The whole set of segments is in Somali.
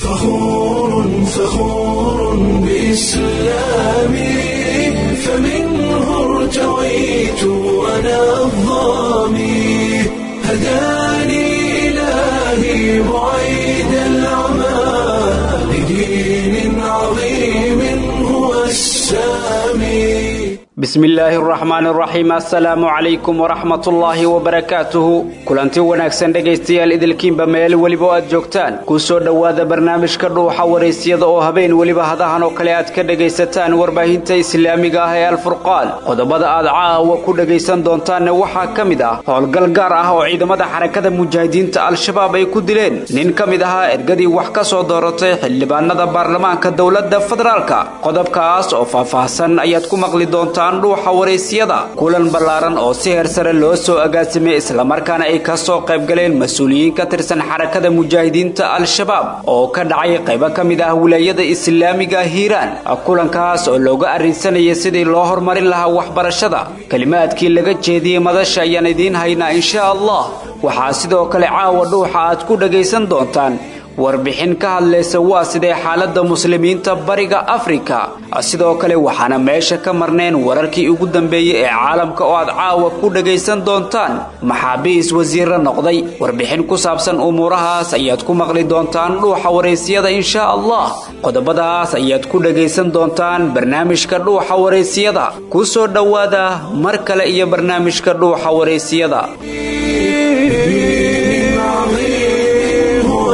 فخور فخور بإسلامي فمنه ارتويت أنا الظامي هداني إلهي بعيد العمى لدين عظيم هو السامي bismillaahi araxmaani araxiim assalaamu calaykum waraxmatullaahi wabarakaatuhu kulanti wanaagsan dhegaystayaal idilkiinba meel weliba oo aad joogtaan kuu soo dhowaada barnaamijka dhuuxa waraysyada oo habeen weliba hadahan oo kale aad ka dhegaysataan warbaahinta islaamiga ah ee alfurqaan qodobada aad caawa ku dhegaysan doontaanne waxaa ka mid ah howlgal gaar ah oo ciidamada xarakada mujaahidiinta al-shabaab ay ku dileen nin ka mid ahaa ergadii wax ka soo dooratay xildhibaanada baarlamaanka dowladda federaalka qodobkaas oo faahfaahsan ayaad ku maqli doontaan dhuuxa waraysyada kulan ballaaran oo si heer sare loo soo agaasimay islamarkaana ay ka soo qaybgaleen mas-uuliyiin ka tirsan xarakada mujaahidiinta al-shabaab oo ka dhacay qaybo ka mid ah wilaayada islaamiga hiiraan kulankaas oo looga arrinsanayay sidii loo horumarin lahaa waxbarashada kelimaadkii laga jeediyey madasha ayaan idiin haynaa insha allah waxaa sidoo kale caawa dhuuxa aad ku dhagaysan doontaan warbixin ka hadlaysa waa sidee xaaladda muslimiinta bariga afrika sidoo kale waxaana meesha ka marneen wararkii ugu dambeeyey ee caalamka oo aad caawa ku dhagaysan doontaan maxaabiis wasiirra noqday warbixin ku saabsan umuurahaas ayaad ku maqli doontaan dhuuxa waraysyada insha allah qodobadaas ayaad ku dhagaysan doontaan barnaamijka dhuuxa waraysyada ku soo dhowaada mar kale iyo barnaamijka dhuuxa waraysyada دين عظيم هو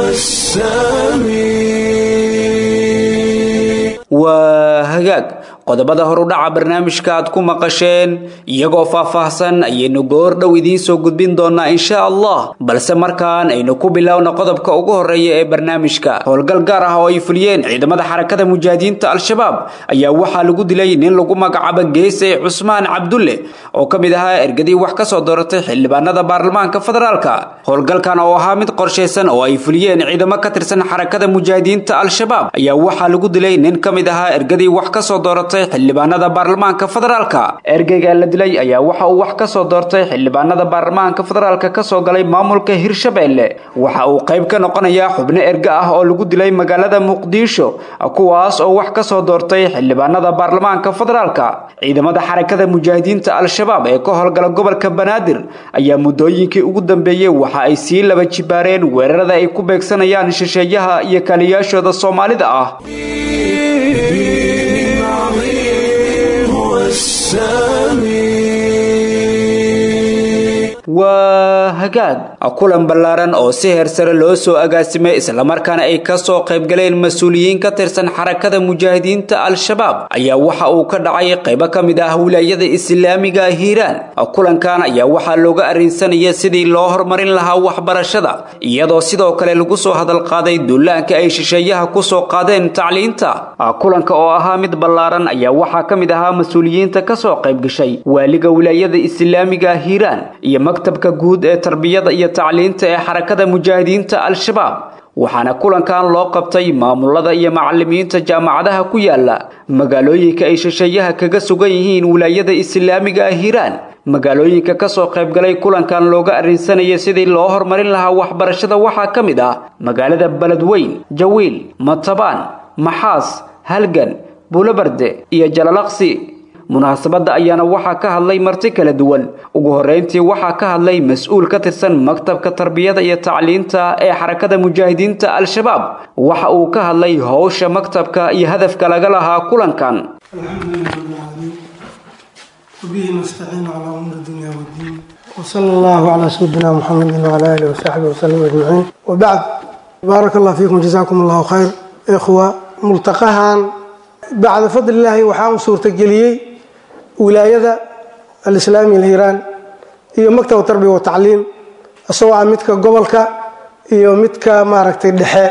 السامي waa hagaag qodobada horudhaca barnaamijka aad ku maqasheen iyagoo faahfaahsan ayaynu goor dhow idiin soo gudbin doonaa insha allah balse markaan aynu ku bilowna qodobka ugu horeeya ee barnaamijka howlgal gaar ah oo ay fuliyeen ciidamada xarakada mujaahidiinta al-shabaab ayaa waxaa lagu dilay nin lagu magacaabo geese cusmaan cabdulle oo ka mid ahaa ergadii wax ka soo dooratay xildhibaanada baarlamaanka federaalka howlgalkan oo ahaa mid qorshaysan oo ay fuliyeen ciidamo ka tirsan xarakada mujaahidiinta al-shabaab ayaa waxaa lagu dilay nin ka mid ahaa ergadii wax ka soo dooratay xildhibaanada baarlamaanka federaalka ergeyga la dilay ayaa waxa uu wax ka soo doortay xildhibaanada baarlamaanka federaalka ka soo galay maamulka hirshabeelle waxa uu qayb ka noqonayaa xubno erga ah oo lagu dilay magaalada muqdisho kuwaas oo wax ka soo doortay xildhibaanada baarlamaanka federaalka ciidamada xarakada mujaahidiinta al-shabaab ee ka howlgala gobolka banaadir ayaa muddooyinkii ugu dambeeyey waxa ay sii laba jibaareen weerarada ay ku beegsanayaan shisheeyaha iyo kaaliyaashooda soomaalida ah دين عظيم هو السامي waa hagaag kulan ballaaran oo si heer sare loo soo agaasimay islamarkaana ay ka soo qaybgaleen mas-uuliyiin ka tirsan xarakada mujaahidiinta al-shabaab ayaa waxa uu ka dhacay qaybo ka mid ah wilaayada islaamiga hiiraan kulankan ayaa waxaa looga arrinsanaya sidii loo horumarin lahaa waxbarashada iyadoo sidoo kale lagu soo hadal qaaday duulaanka ay shisheeyaha ku soo qaadeen tacliinta kulanka oo ahaa mid ballaaran ayaa waxaa ka mid ahaa mas-uuliyiinta ka soo qaybgashay waaliga wilaayada islaamiga hiiraan iyo maktabka guud ee tarbiyada iyo tacliinta ee xarakada mujaahidiinta al-shabaab waxaana kulankan loo qabtay maamulada iyo macalimiinta jaamacadaha ku yaala magaalooyinka ay shisheeyaha kaga sugan yihiin wilaayada islaamiga hiiraan magaalooyinka ka soo qaybgalay kulankan looga arrinsanaya sidii loo horumarin lahaa waxbarashada waxaa ka mid ah magaalada beledweyn jawiil matabaan maxaas halgan buulobarde iyo jalalaqsi munaasabadda ayaana waxaa ka hadlay marti kala duwan ugu horreyntii waxaa ka hadlay mas-uul ka tirsan maktabka tarbiyada iyo tacliinta ee xarakada mujaahidiinta al-shabaab waxa uu ka hadlay howsha maktabka iyo hadafka laga lahaa kulankan الحمد لله رب العالمين وبه نستعين على امور الدنيا والدين وصلى الله على سيدنا محمد وعلى اله وصحبه وسلم اجمعين وبعد بارك الله فيكم جزاكم الله خير اخوه ملتقاhan بعد فضل الله waxaa u suurtageliyey wilaayada alislaami alhiiraan iyo maktab tarbiya wa tacliim isagoo ah midka gobolka iyo midka maaragtay dhexe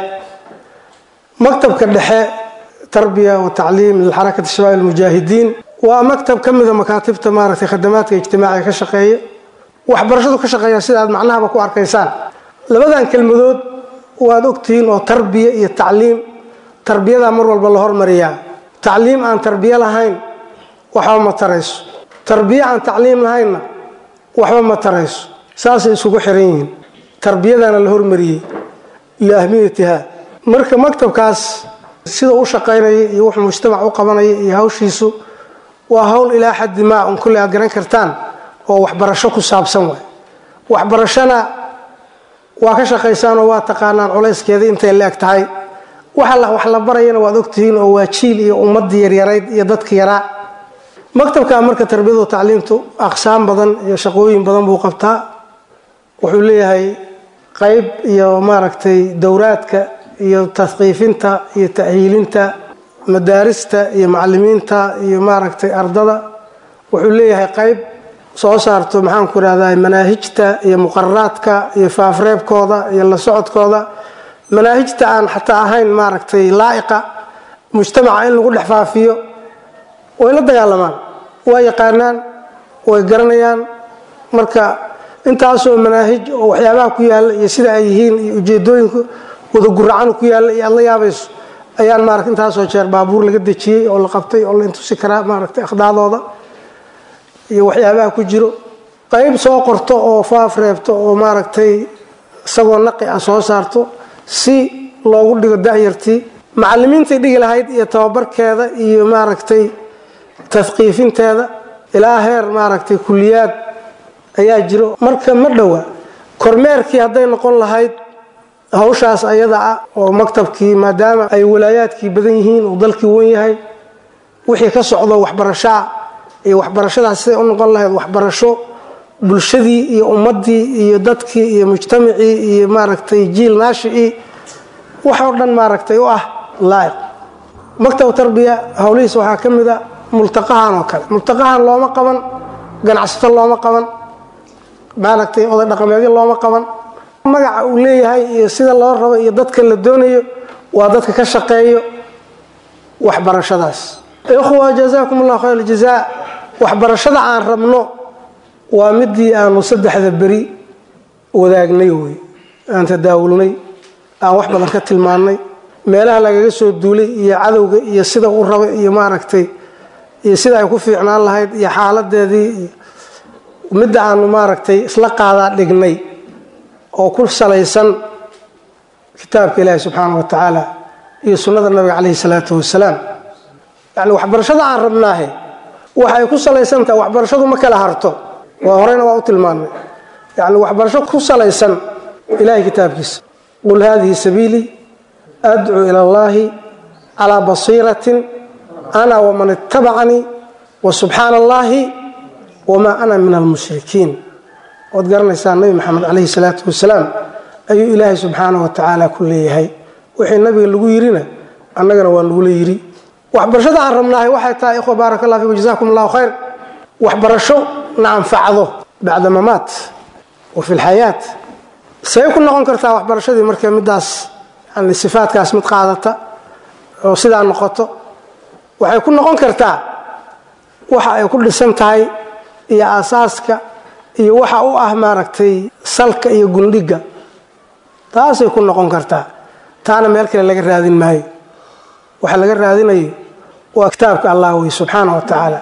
maktabka dhexe tarbiya wa tacliim lilxarakati shabaab almujaahidiin waa maktab ka mida makaatibta maaragtay khadamaadka ijtimaaciga ka shaqeeya waxbarashadu ka shaqeeya sida aad macnahaba ku arkaysaan labadan kelmadood waad ogtihiin oo tarbiya iyo tacliim tarbiyadaa mar walba la hormariyaa tacliim aan tarbiye lahayn waxba ma tarayso tarbiye aan tacliim lahaynna waxba ma tarayso saasay isugu xiran yihiin tarbiyadaana la hormariyey liahmiyatiha marka maktabkaas sida u shaqaynaya iyo wuxuu mujtamac u qabanaya iyo hawshiisu waa hawl ilaa xaddi maa un kulle aad garan kartaan oo waxbarasho ku saabsan waay waxbarashona waa ka shaqaysaanoo waa taqaanaan culayskeeda intay la eg tahay waxa wax la barayana waad ogtihiin oo waa jiil iyo ummadii yaryarayd iyo dadka yaraa maktabka marka tarbiyadu tacliimtu aqsaam badan iyo shaqooyin badan buu qabtaa wuxuu leeyahay qayb iyo maaragtay dowraadka iyo taskiifinta iyo ta'hiilinta madaarista iyo macalimiinta iyo maaragtay ardada wuxuu leeyahay qayb soo saarto maxaanku irahdaa manaahijta iyo muqararaadka iyo faafreebkooda iyo la socodkooda manaahijta aan xataa ahayn maaragtay laa'iqa mujtamaca in lagu dhex faafiyo way la dagaalamaan waa yaqaanaan way garanayaan marka intaasoo manaahij oo waxyaabaha ku yaalla iyo sida ay yihiin iyo ujeedooyinku wada guracan ku yaalla iyo aad la yaabayso ayaan maarata intaasoo jeer baabuur laga dejiyey oo la qabtay oo la intusi karaa maaragtay akhdaadooda iyo waxyaabaha ku jiro qayb soo qorto oo faaf reebto oo maaragtay isagoo naqi ah soo saarto si loogu dhigo da'yartii macalimiintay dhigi lahayd iyo tababarkeeda iyo maaragtay taskiifinteeda ilaa heer maaragtay kuliyaad ayaa jiro marka ma dhowa kormeerkii hadday noqon lahayd hawshaas ayada ah oo maktabkii maadaama ay walaayaadkii badan yihiin uu dalkii wan yahay wixii ka socdo waxbarashaa iyo waxbarashadaas siday u noqon lahayd waxbarasho bulshadii iyo ummadii iyo dadkii iyo mujtamacii iyo maaragtay jiil naashicii waxoo dhan maaragtay u ah laa'iq maktab tarbiya howlihiis waxaa ka mid a multaqahan oo kale multaqahan looma qaban ganacsato looma qaban maaragtay oday dhaqameedyo looma qaban magaca uu leeyahay iyo sida loo rabo iyo dadka la doonayo waa dadka ka shaqeeyo waxbarashadaas ikhwa jazaakum allah khayr aljazaa waxbarashada aan rabno waa midii aanu saddexda beri wadaagnay wey aan tadaawulnay aan wax badan ka tilmaannay meelaha lagaga soo duulay iyo cadowga iyo sida u raba iyo maaragtay iyo sida ay ku fiicnaan lahayd iyo xaaladeedii iyo midda aanu maaragtay isla qaadaa dhignay oo ku salaysan kitaabka ilaahi subxaana wa tacaala iyo sunnada nabiga caleyhi salaatu wasalaam yani waxbarashada aan rabnaahe waxay ku salaysan tahay waxbarashadu ma kala harto waa horeyna waa u tilmaannay yani waxbarasho ku salaysan ilahay kitaabkiisa qul hadihi sabiilii adcuu ila allahi calaa basiiratin ana waman itabacanii wa subxaana allahi wamaa ana min almushrikiin waad garanaysaa nabi maxamed caleyhi salaatu wasalaam ayuu ilaahay subxaana wa tacaala ku leeyahay wixii nabiga lagu yirina annagana waa lagula yiri waxbarashada aan rabnaahay waxay tahay ikhwa baaraka allah fikum jazakum allahu khayr waxbarasho na anfacdo bacda mamaat wa fi lxayaat say ku noqon kartaa waxbarashadii marka midaas yani sifaadkaas mid qaadata oo sidaa noqoto waxay ku noqon kartaa waxa ay ku dhisan tahay iyo aasaaska iyo waxa u ah maaragtay salka iyo gundhiga taasay ku noqon kartaa taana meel kale laga raadin maayo waxa laga raadinayo waa kitaabka allah wey subxaana wa tacaala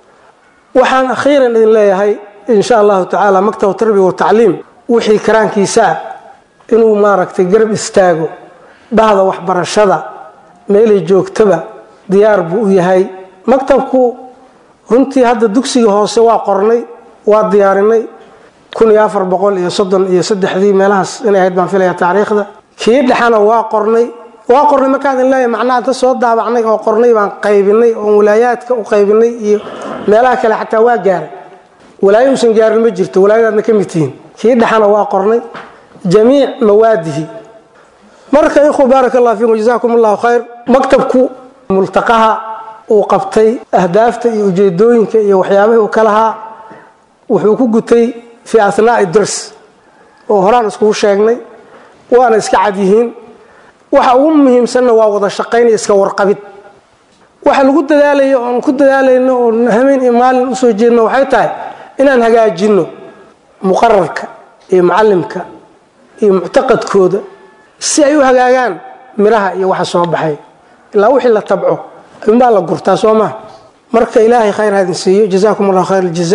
waxaan akhiiran idin leeyahay in sha allahu tacaala maktab tarbiya wa tacliim wixii karaankiisaa inuu maaragtay garab istaago bahda waxbarashada meelay joogtaba diyaar buu u yahay maktabku runtii hadda dugsiga hoose waa qornay waa diyaarinay kun iyo afar boqol iyo soddon iyo saddexdii meelahaas inay ahayd baan filaya taariikhda kii dhexana waa qornay waa qornay markaan idin leeyahay macnaha inta soo daabacnay oo qornay baan qaybinay oo walaayaadka u qaybinay iyo meelaha kale xataa waa gaaray walaayo uusan gaarin ma jirto walaayadaadna ka mid tihiin kii dhexana waa qornay jamiic mawaadihi marka ikhwa baaraka allah fiikum jazakum allahu khayr maktabku multaqaha uu qabtay ahdaafta iyo ujeedooyinka iyo waxyaabahii uu ka lahaa wuxuu ku gutay fii asnaai dars oo horaan iskugu sheegnay waana iska cad yihiin waxa ugu muhiimsanna waa wada shaqayn iyo iska warqabid waxa lagu dadaalayo oon ku dadaalayno oon hameen iyo maalin usoo jeedno waxay tahay inaan hagaajinno muqararka iyo mucalimka iyo muctaqadkooda si ay u hagaagaan miraha iyo waxa soo baxay ilaa wixii la tabco ayuunbaa la gurtaa soo maha marka ilaahay khayr ha idin siiyo jazaakum allah khayr aljazaa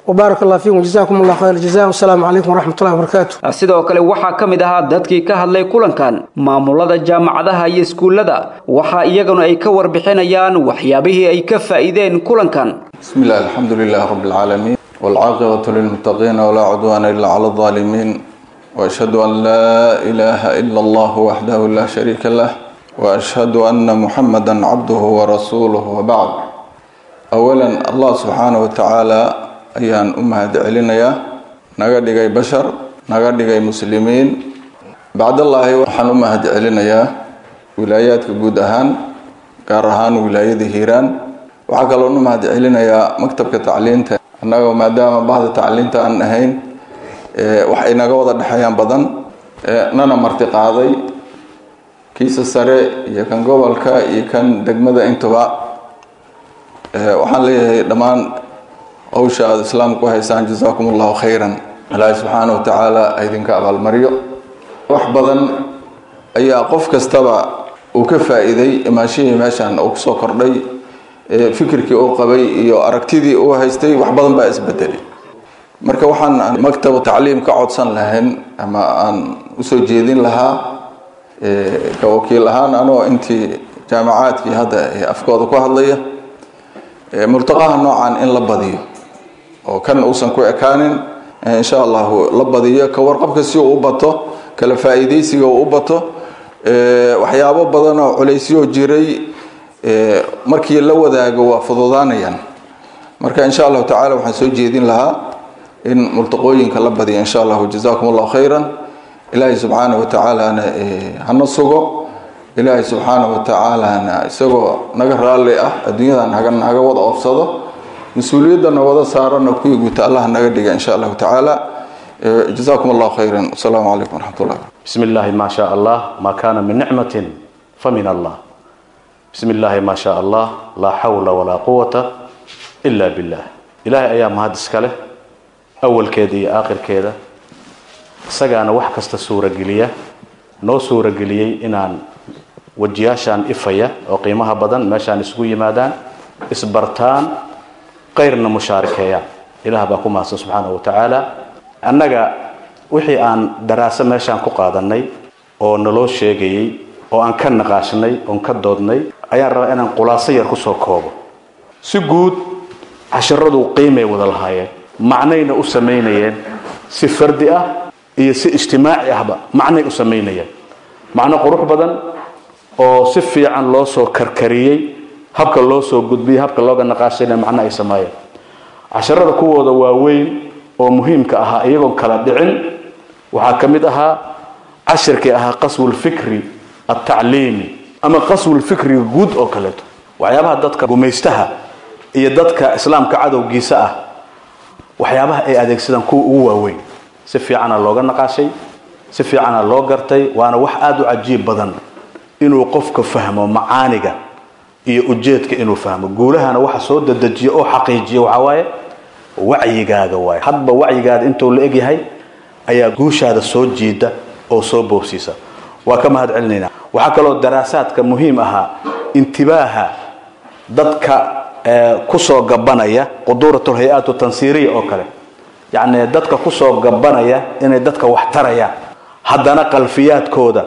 وبارك الله فيكم جزاكم الله خير الجزاء والسلام عليكم ورحمة الله وبركاته sidoo kale waxaa ka mid ahaa dadkii ka hadlay kulankan maamulada jaamacadaha iyo iskuullada waxaa iyaguna ay ka warbixinayaan waxyaabihii ay ka faa'iideen kulankan بسم الله الحمد لله رب العالمين والعاقبة للمتقين ولا عدوان إلا على الظالمين وأشهد أن لا إله إلا الله وحده لا شريك له وأشهد أن محمدا عبده ورسوله وبعد أولا الله سبحانه وتعالى أيان أمهد علينا نغدغي بشر نغدغي مسلمين بعد الله وحن أمهد علينا ولايات قود أهان قارهان ولاية هيران waxaa kaloo nu mahad celinayaa maktabka tacliinta annagoo maadaama bahda tacliinta aan ahayn wax inaga wada dhexeeyaan badan nana marti qaaday kiisa sare iyo kan gobolka iyo kan degmada intuba waxaan leeyahay dhammaan hawsha aada islaamka ku haysaan jasaakum allahu khayran ilaahay subxaana wa tacaala idinka abaalmaryo wax badan ayaa qof kastaba uu ka faa-iiday imaashihii meeshan uu kusoo kordhay fikirkii uu qabay iyo aragtidii uu haystay wax badan baa isbedelay marka waxaan maktab tacliim ka codsan lahayn ama aan usoo jeedin lahaa ka wakiil ahaan anoo intii jaamacaadkii hadda afkooda ku hadlaya multaqaha noocan in la badiyo oo kan uusan ku ekaanin insha allahu la badiyo ka warqabka si uu u bato kala faa-iideysiga uu u bato waxyaabo badan oo culaysyo jiray markii la wadaago waa fududaanayaan marka insha allahu tacala waxaan soo jeedin lahaa in multaqooyinka la badiyo insha allahu jazakum allahu khayran ilaahay subxaana wa tacaalana hana sugo ilaahay subxaana wa tacaalana isagoo naga raalli ah adduunyadan naga naga wada oofsado mas-uuliyadana wada saarana kuwii guta allah naga dhiga insha allahu tacaala jazakum allahu khayran asalaamu calaykum waraxmat ullah بسم الله ما شاء الله ما كان من نعمة فمن الله بسم الله ما شاء الله لا حول ولا قوة إلا بالله إلهي أيام هذا السكالة أول كذي آخر كذا سجانا wax kasta suura geliya noo suura geliyay inaan wajiyaashaan ifaya oo qiimaha badan meeshaan isugu yimaadaan isbartaan qayrna mushaarikeeyaan ilaah baa ku mahadsan subxaanahu wa tacaala annaga wixii aan daraaso meeshaan ku qaadanay oo naloo sheegayey oo aan ka naqaashnay oon ka doodnay ayaan rabaa inaan khulaaso yar kusoo koobo si guud casharadu qiimay wada lahaayeen macnayna u samaynayeen si fardi ah iyo si ijtimaaci ahba macnay u samaynayeen macno qurux badan oo si fiican loo soo karkariyey habka loo soo gudbiyey habka looga naqaashayna macno ay sameeyeen casharada kuwooda waaweyn oo muhiimka ahaa iyagoon kala dhicin waxaa ka mid ahaa cashirkii ahaa qaswulfikri altacliimi ama qaswulfikriga guud oo kaleeto waxyaabaha dadka gumaystaha iyo dadka islaamka cadowgiisa ah waxyaabaha ay adeegsadaan kuwa ugu waaweyn si fiicana looga naqaashay si fiicana loo gartay waana wax aada u cajiib badan inuu qofka fahmo macaaniga iyo ujeedka inuu fahmo guulahana waxa soo dedejiya oo xaqiijiya waxaa waaye wacyigaaga waaye hadba wacyigaada intuu la egyahay ayaa guushaada soo jiida oo soo boobsiisa waa ka mahad celinaynaa waxaa kaloo daraasaadka muhiim ahaa intibaaha dadka kusoo gabanaya quduuratul hay-aatu tansiiriya oo kale yacni dadka kusoo gabanaya inay dadka wax tarayaan haddana qalfiyaadkooda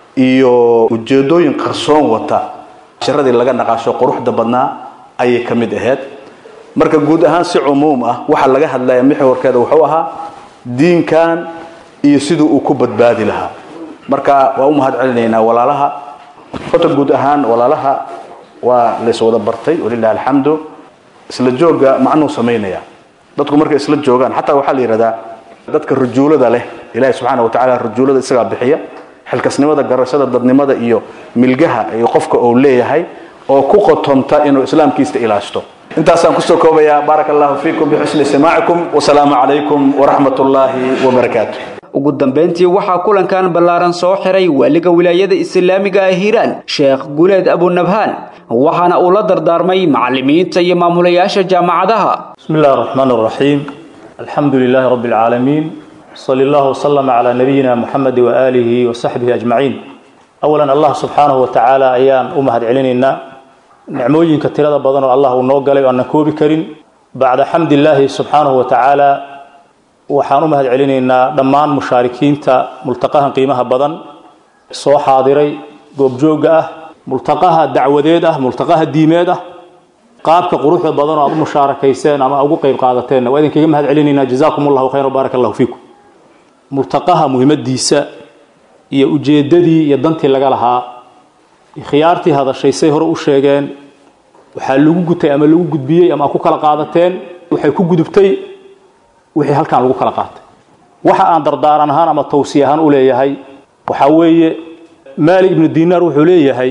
iyo ujeedooyin qarsoon wata casharadii laga naqaasho quruxda badnaa ayay ka mid ahayd marka guud ahaan si cumuum ah waxaa laga hadlaya mixwarkeeda wuxuu ahaa diinkan iyo siduu uu ku badbaadi lahaa marka waa u mahad celinaynaa walaalaha horta guud ahaan walaalaha waa lays wada bartay walilahi alxamdu isla jooga macnuu samaynaya dadku markay isla joogaan xataa waxaa la yidhahdaa dadka rujuulada leh ilahi subxaana wa tacala rujuulada isagaa bixiya xilkasnimada garashada dadnimada iyo milgaha iyo qofka uu leeyahay oo ku qotonta inuu islaamkiista ilaashto intaasaan kusoo koobayaa baaraka allahu fiikum bixusni istimaacikum wasalaamu calaykum waraxmat ullaahi wabarakaatu ugu dambayntii waxaa kulankan ballaaran soo xiray waaliga wilaayada islaamiga ah hiiraan sheekh guleed abunabhaan waxaana uu la dardaarmay macallimiinta iyo maamulayaasha jaamacadaha بسم الله الرحمن الرحيم الحمد لله رب العالمين صلى الله وسلم على نبينا محمد وآله وصحبه أجمعين أولا الله سبحانه وتعالى أيان أمهد علينا نعموين كتيرا بدن الله ونوغالي وأن كوبي كريم bacda xamdi illaahi subxaanahu wa tacaala waxaan u mahad celinaynaa dhammaan mushaarikiinta multaqahan qiimaha badan soo xaadiray goobjoogga ah multaqaha dacwadeed ah multaqaha diimeed ah qaabka quruxda badan oo aad u mushaarakayseen ama ugu qayb qaadateen waa idinkaga mahad celinaynaa jazaakum allahu khayran baarak allahu fiikum multaqaha muhiimadiisa iyo ujeeddadii iyo dantii laga lahaa khiyaartii hadashay say hore u sheegeen waxaa lagu gutay ama lagu gudbiyey ama ku kala qaadateen waxay ku gudubtay wixii halkan lagu kala qaatay waxa aan dardaaran ahaan ama tawsiye ahaan u leeyahay waxaa weeye maalik ibnu dinaar wuxuu leeyahay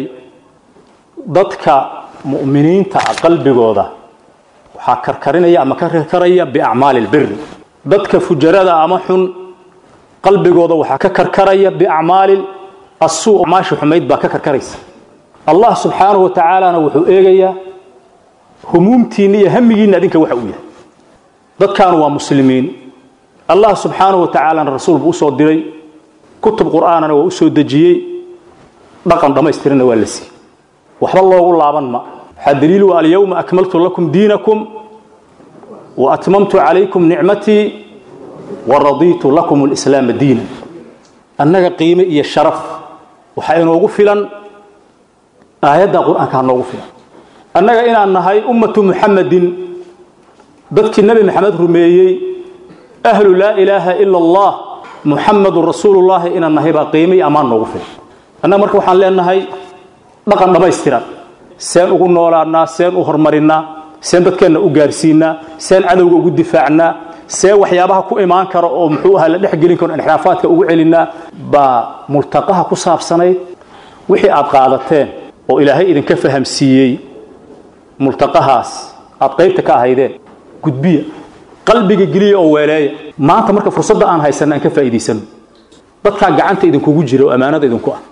dadka mu'miniinta ah qalbigooda waxaa karkarinaya ama ka karkaraya biacmaali lbiri dadka fujarada ama xun qalbigooda waxaa ka karkaraya biacmaali asuu maasha xumayd baa ka karkaraysa allah subxaanahu wa tacaalana wuxuu eegayaa humuumtiinna iyo hamigiinna adinka waxa uu yahay dadkaanu waa muslimiin allah subxaanahu wa tacaalana rasuul buu usoo diray kutub qur'aanana waa usoo dejiyey dhaqan dhammaystirana waa la siiyey waxba loogu laaban ma waxaa daliilu alyawma akmaltu lakum diinakum wa atmamtu calaykum nicmatii wa radiitu lakum alislaama diina annaga qiime iyo sharaf waxaa inoogu filan aayadda qur-aanka ha noogu filan annaga inaan nahay ummatu muxamadin dadkii nebi maxamed rumeeyey ahlu laa ilaaha ila allah muxamadun rasuulullaahi inaan nahay baa qiime iyo ammaan noogu filan annaga marka waxaan leenahay dhaqan dhammaystiran seen ugu noolaannaa seen u hormarinnaa seen dadkeenna u gaarsiinaa seen cadowga ugu difaacnaa see waxyaabaha ku imaan kara oo muxuu ahaa la dhexgelin karo inxiraafaadka ugu celinaa baa multaqaha ku saabsanayd wixii aad qaadateen oo ilaahay idinka fahamsiiyey multaqahaas aad qaybta ka ahaydeen gudbiya qalbiga geliya oo weeleeya maanta marka fursadda aan haysanna aan ka faa'iidaysano dadkaa gacanta idinkugu jira oo ammaanada idinku ah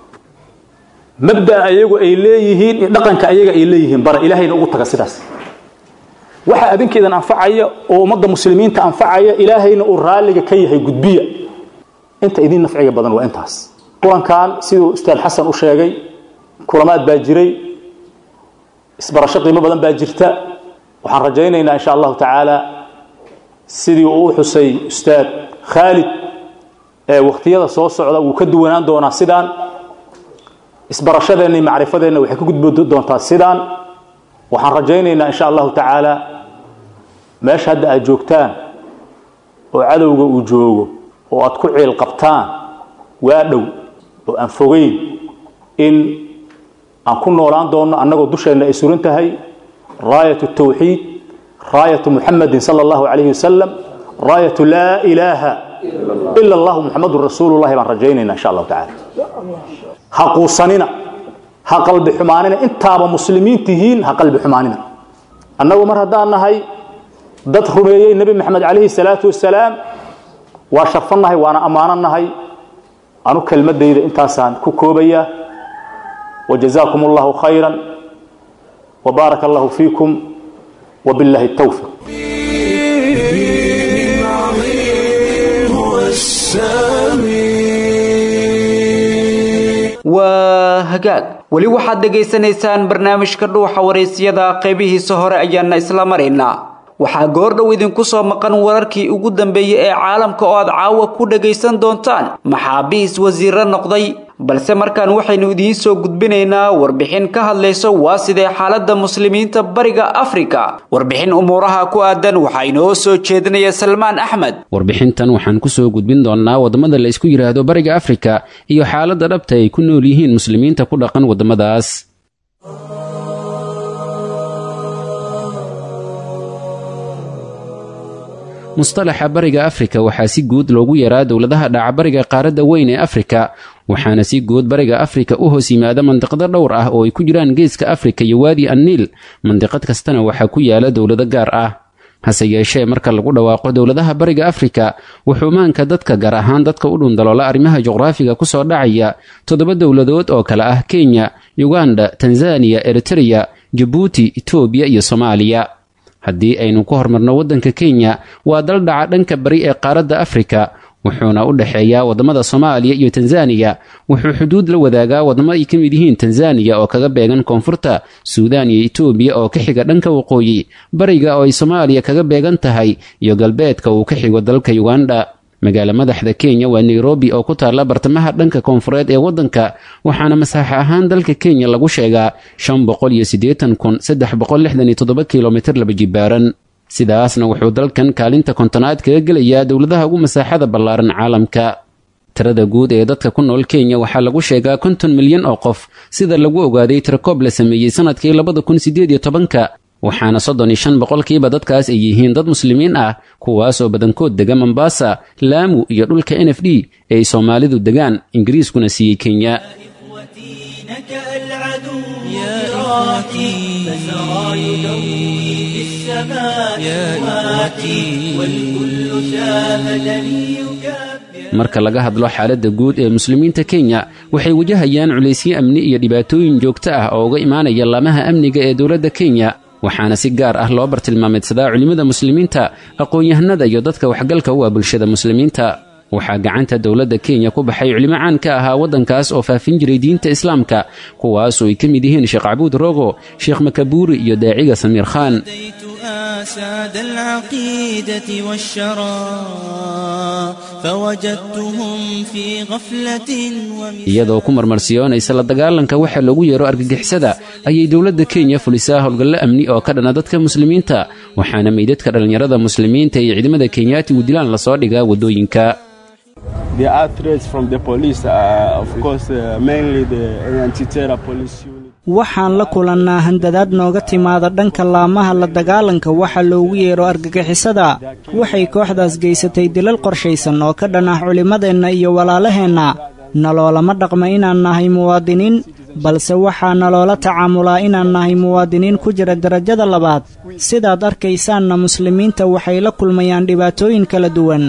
mabda'a ayagu ay leeyihiin iyo dhaqanka ayaga ay leeyihiin bara ilaahayna ugu taga sidaas waxa adinkeedan anfacaya oo ummadda muslimiinta anfacaya ilaahayna uu raalliga ka yahay gudbiya inta idin nafciga badan waa intaas kulankan siduu ustaad xasan u sheegay kulamaad baa jiray isbarasho qiimo badan baa jirta waxaan rajaynaynaa insha allahu tacaala sidii uu u xusay ustaad khaalid ee wakhtiyada soo socda wuu ka duwanaan doonaa sidaan isbarashadeenna iyo macrifadeenna waxay ka gudbi doontaa sidaan waxaan rajaynaynaa insha allahu tacaala meesha hadda aad joogtaan oo cadowga uu joogo oo aad ku ciil qabtaan waa dhow oo aan fogeyn in aan ku noolaan doonno annagoo dusheenna ay suran tahay raayatu tawxiid raayatu muxamadin sala allahu calayhi wasalam raayatu laa ilaaha ila allahu muxamadun rasuulullahi baan rajaynaynaa insha allahu tacaala ha quusanina ha qalbi xumaanina intaaba muslimiin tihiin ha qalbi xumaanina annagu mar haddaan nahay dad rumeeyey nebi maxamed calayhi salaatu wasalaam waa sharfannahay waana ammaananahay anu kelmadayda intaasaan ku koobaya wajazaakum allahu khayran وبارك الله فيكم وبالله التوفيق هو السامي waa hagaag weli waxaad dhegaysanaysaan barnaamijka dhuuxa waraysyada qaybihiisa hore ayaana isla maraynaa waxaa goordhow idinku soo maqan wararkii ugu dambeeyey ee caalamka oo aad caawa ku dhagaysan doontaan maxaabiis wasiiro noqday balse markaan waxaynu idiin soo gudbinaynaa warbixin ka hadlayso waa sidee xaaladda muslimiinta bariga afrika warbixin umuuraha ku aadan waxaa inoo soo jeedinaya salmaan axmed warbixintan waxaan ku soo gudbin doonnaa waddamada la isku yidhaahdo bariga afrika iyo xaaladda dhabta ay ku nool yihiin muslimiinta ku dhaqan waddamadaas mustalaxa bariga afrika waxaa si guud loogu yaraa dowladaha dhacabariga qaaradda weyn ee afrika waxaana si guud bariga afrika u hoos yimaada mandiqado dhowr ah oo ay ku jiraan geeska afrika iyo waadi anniil mandiqad kastana waxaa ku yaala dowlado gaar ah hase yeeshee marka lagu dhawaaqo dowladaha bariga afrika wuxuu maanka dadka gaar ahaan dadka u dhundaloola arrimaha juqraafiga ku soo dhacaya toddoba dowladood oo kale ah kenya uganda tanzaniya eritreya jabuuti etoobiya iyo soomaaliya haddii aynu ku hormarno waddanka kenya waa dal dhaca dhanka bari ee qaaradda afrika wuxuuna u dhexeeyaa waddamada soomaaliya iyo tanzaniya wuxuu xuduud la wadaagaa waddamo ay ka mid yihiin tanzaniya oo kaga beegan koonfurta suudaan iyo etoobiya oo ka xiga dhanka waqooyi bariga oo ay soomaaliya kaga beegan tahay iyo galbeedka uu ka xigo dalka uganda magaalo madaxda kenya waa nairobi oo ku taalla bartamaha dhanka koonfureed ee waddanka waxaana masaaxo ahaan dalka kenya lagu sheegaa kilomitir laba jibaaran sidaasna wuxuu dalkan kaalinta kontonaad kaga gelayaa dowladaha ugu masaaxada ballaaran caalamka tirada guud ee dadka ku nool kenya waxaa lagu sheegaa konton milyan oo qof sida lagu ogaaday tirakoob la sameeyey sanadkii labada kun sideed iyo tobanka waxaana soddon iyo shan boqolkiiba dadkaas ay yihiin dad muslimiin ah kuwaasoo badankood dega mombasa laamu iyo dhulka n f d ee ay soomaalidu degaan ingiriiskuna siiyey kenya marka laga hadlo xaaladda guud ee muslimiinta kenya waxay wajahayaan culaysyo amni iyo dhibaatooyin joogto ah oo uga imaanaya laamaha amniga ee dowladda kenya waxaana si gaar ah loo bartilmaameedsadaa culimmada muslimiinta aqoon-yahanada iyo dadka waxgalka u ah bulshada muslimiinta waxaa gacanta dowladda kenya ku baxay culimo caan ka ahaa waddankaas oo faafin jiray diinta islaamka kuwaasoo ay ka mid yihiin sheekh cabuud rogo sheekh makabuuri iyo daaciga samiir khaan ساد العقيدة والشرى فوجدتهم في غفلة iyadoo ku marmarsiyoonaysa la dagaalanka waxa loogu yeero argagixisada ayay dowladda kenya fulisaa howlgallo amni oo ka dhana dadka muslimiinta waxaana meydadka dhallinyarada muslimiinta iyo ciidamada kenyaati uu dilaan lasoo dhigaa waddooyinka There are threats from the police, uh, of course, uh, mainly the anti-terror police unit. waxaan la kulannaa handadaad nooga timaada dhanka laamaha la dagaalanka waxa loogu yeero argagixisada waxay kooxdaas geysatay dilal qorshaysan oo ka dhan ah culimmadeenna iyo walaalaheenna naloolama dhaqma inaan nahay muwaadiniin balse waxaa naloola tacaamulaa inaan nahay muwaadiniin ku jira darajada labaad sidaad arkaysaanna muslimiinta waxay la kulmayaan dhibaatooyin kala duwan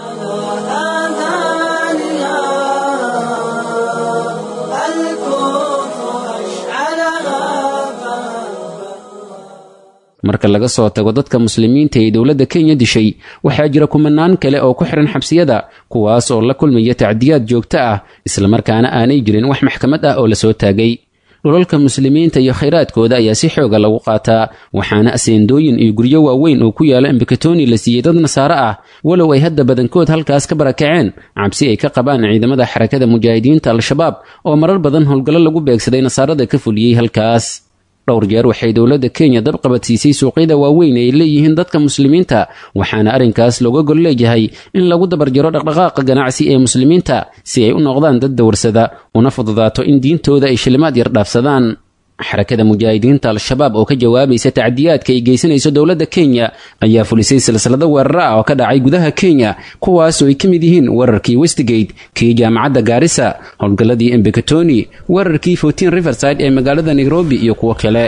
marka laga soo tago dadka muslimiinta ee dowladda kenya dishay waxaa jira kumanaan kale oo ku xihan xabsiyada kuwaas oo la kulmaya tacdiyaad joogto ah islamarkaana aanay jirin wax maxkamad ah oo lasoo taagay dhulalka muslimiinta iyo khayraadkooda ayaa si xooga lagu qaataa waxaana aseendooyin iyo guryo waaweyn oo ku yaala embakatoni la siiyey dad nasaare ah walow ay hadda badankood halkaas ka barakaceen cabsi ay ka qabaan ciidamada xarakada mujaahidiinta al-shabaab oo marar badan howlgallo lagu beegsaday nasaarada ka fuliyey halkaas dhowr jeer waxay dowladda kenya dabqabadsiisay suuqyada waaweyn ee ay leeyihiin dadka muslimiinta waxaana arrinkaas looga gol leeyahay in lagu dabarjaro dhaqdhaqaaqa ganacsi ee muslimiinta si ay u noqdaan dad dawarsada una fududaato in diintooda ay shilimaad yar dhaafsadaan xarakada mujaahidiinta al-shabaab oo ka jawaabaysa tacdiyaadka ay geysanayso dowladda kenya ayaa fulisay silsilado weeraro ah oo ka dhacay gudaha kenya kuwaasoo ay ka mid yihiin weerarkii westgate kii jaamacadda gaarisa howlgalladii embekatoni weerarkii fortin riverside ee magaalada nairobi iyo kuwo kale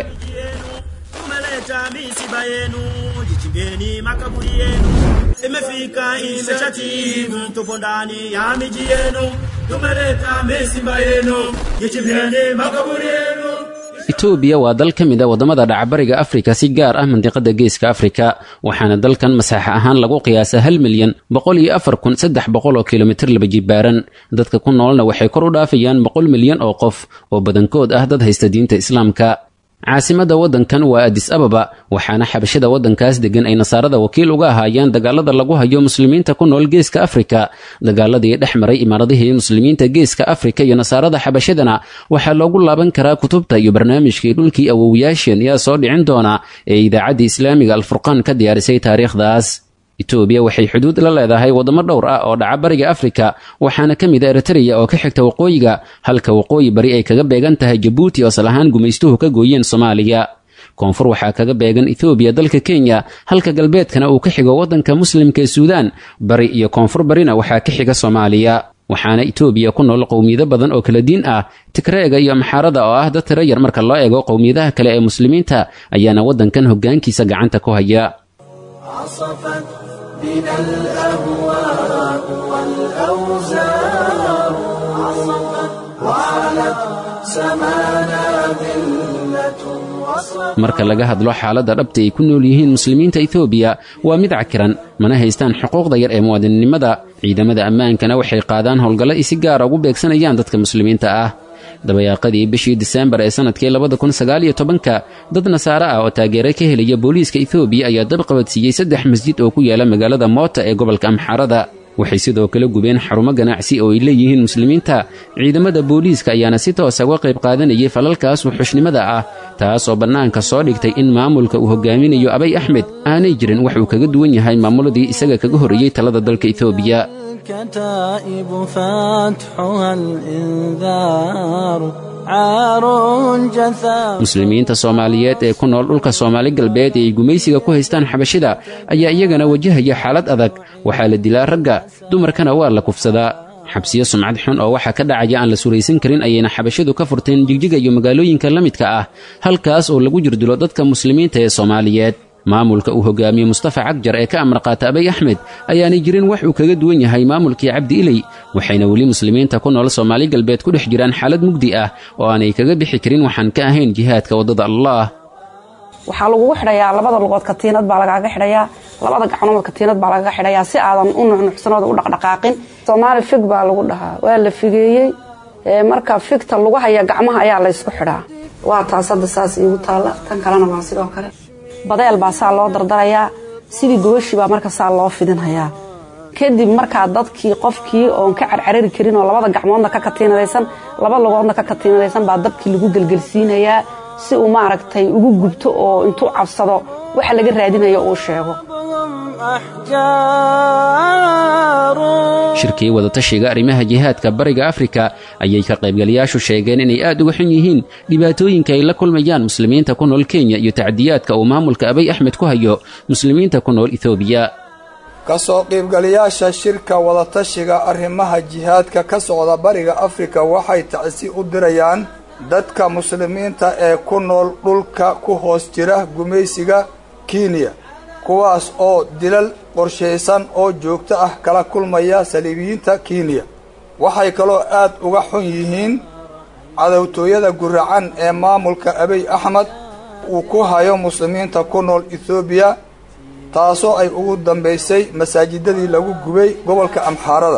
imefika imeshatimu, tupo ndani ya miji yenu, tumeleta misimba yenu, jichimbeni makaburi yenu. etoobiya waa dal ka mid a waddamada dhacbariga afrika si gaar ah mandiqada geeska afrika waxaana dalkan masaaxa ahaan lagu qiyaasaa hal milyan boqol iyo afar kun saddex boqol oo kilomitir laba jibaaran dadka ku noolna waxay kor u dhaafayaan boqol milyan oo qof oo badankood ah dad haysta diinta islaamka caasimadda waddankan waa adis ababa waxaana xabashada waddankaas deggan ay nasaarada wakiil uga ahaayeen dagaalada lagu hayo muslimiinta ku nool geeska afrika dagaaladii dhex maray imaaradihii muslimiinta geeska afrika iyo nasaarada xabashadana waxaa loogu laaban karaa kutubta iyo barnaamijkii dhulkii awowiyaasheen yaa soo dhicin doona ee idaacaddii islaamiga alfurqaan ka diyaarisay taariikhdaas etoobiya waxay xuduud la leedahay waddamo dhowr ah oo dhaca bariga afrika waxaana ka mid a eritreya oo ka xigta waqooyiga halka waqooyi bari ay kaga beegan tahay jabuuti oo asal ahaan gumaystuhu ka gooyeen soomaaliya koonfur waxaa kaga beegan ethoobiya dalka kenya halka galbeedkana uu ka xigo waddanka muslimka ee suudaan bari iyo koonfur barina waxaa ka xiga soomaaliya waxaana etoobiya ku nool qowmiyado badan oo kala diin ah tigreega iyo maxaarada oo ah dad tiro yar marka loo eego qowmiyadaha kale ee muslimiinta ayaana waddankan hoggaankiisa gacanta ku haya عصفت بنا الأهواء والأوزار عصفت وعلت سمانا ذلة وصل marka laga hadlo xaaladda dhabta ay ku nool yihiin muslimiinta etoobiya waa mid cakiran mana haystaan xuquuqda yar ee muwaadinnimada ciidamada ammaankana waxay qaadaan howlgallo ay si gaara ugu beegsanayaan dadka muslimiinta ah dabayaaqadii bishii diseembar ee sannadkii labada kun sagaaliyo tobanka dad nasaare ah oo taageero ka helaya booliiska etoobiya ayaa dab qabadsiiyey saddex masjid oo ku yaala magaalada moota ee gobolka amxaarada waxay sidoo kale gubeen xarumo ganacsi oo ay leeyihiin muslimiinta ciidamada booliiska ayaana si toosa uga qayb qaadanayay falalkaas wuxushnimada ah taas oo bannaanka soo dhigtay in maamulka uu hogaaminayo abay axmed aanay jirin wax uu kaga duwan yahay maamuladii isaga kaga horreeyey talada dalka etoobiya الكتائب فاتحها الإنذار عار جثى muslimiinta soomaaliyeed ee ku nool dhulka soomaali galbeed ee ay gumaysiga ku haystaan xabashida ayaa iyagana wajahaya xaalad adag waxaa la dilaa ragga dumarkana waa la kufsadaa xabsiyo sumcad xun oo waxaa ka dhacaya aan la suraysan karin ayayna xabashidu ka furteen jigjiga iyo magaalooyinka la midka ah halkaas oo lagu jirdilo dadka muslimiinta ee soomaaliyeed maamulka uu hogaamiye mustafa cagjar ee ka amar qaata abay axmed ayaanay jirin wax uu kaga duwan yahay maamulkii cabdi iley waxayna weli muslimiinta ku nool soomaali galbeed ku dhex jiraan xaalad mugdi ah oo aanay kaga bixi karin waxaan ka ahayn jihaadka waddada allaah waxaa lagugu xidhayaa labada lugood katiinad baa lagaaga xidhayaa labada gacnood katiinad baa lagaga xidhayaa si aadan u nuxnuxsanooda u dhaqdhaqaaqin soomaali fig baa lagu dhahaa waa la figeeyey marka figta lagu haya gacmaha ayaa laysku xidhaa waa taas hadda saas iigu taalla tan kalena waa sidoo kale badeel baa saa loo dardarayaa sidii gobashii baa marka saa loo fidinhayaa kadib markaa dadkii qofkii oon ka carcarari karin oo labada gacmoodna ka katiinadaysan laba lugoodna ka katiinadaysan baa dabkii lagu gelgelsiinayaa si uu maaragtay ugu gubto oo intuu cabsado waxa laga raadinayo uu sheego shirkii wadatashiga arrimaha jihaadka bariga afrika ayay ka qaybgalayaashu sheegeen inay aad uga xun yihiin dhibaatooyinka ay la kulmayaan muslimiinta ku nool kenya iyo tacdiyaadka uu maamulka abay axmed ku hayo muslimiinta ku nool etoobiya ka soo qiibgalayaasha shirka wadatashiga arrimaha jihaadka ka socda bariga afrika waxay tacsi u dirayaan dadka muslimiinta ee ku nool dhulka ku hoos jira gumaysiga kenya kuwaas oo dilal qorshaysan oo joogto ah kala kulmaya saliibiyiinta kenya waxay kaloo aad uga xun yihiin cadowtooyada guracan ee maamulka abiy axmed uu ku hayo muslimiinta ku nool ethoobiya taasoo ay ugu dambaysay masaajidadii lagu gubay gobolka amxaarada